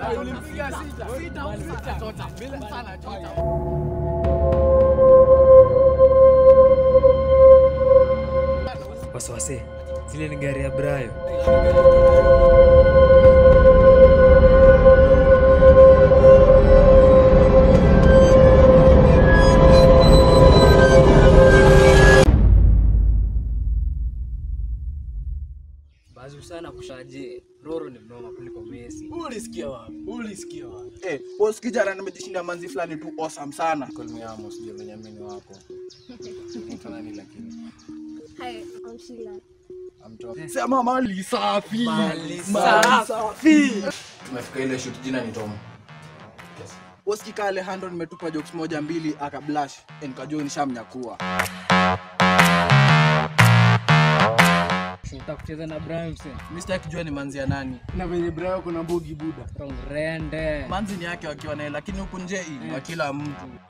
Tulimpiga sita. Sita chota. Bila sana chota. Wasiwasi, zile ni gari ya Brayo. Bazu sana kushaje. Roro ni mnoma kuliko Messi. Ulisikia wapi? Ulisikia wapi? Eh, boss kijana nimejishinda manzi fulani tu awesome sana. Call me Amos, ndio Benyamini wako. Mtu nani lakini? Hi, I'm Sheila. Amtoa. Sema mali safi. Mali Mali safi. Tumefika ile shoot jina ni Tom. Boss kika Alejandro nimetupa jokes moja mbili akablash. Eh, nikajua nishamnyakua. Tunataka kucheza na Brayo mse. Mimi sitaki kujua ni manzi ya nani. Na venye Brayo kuna mbogi buda. Rende. Manzi ni yake wakiwa naye lakini huku nje hii wa kila mtu.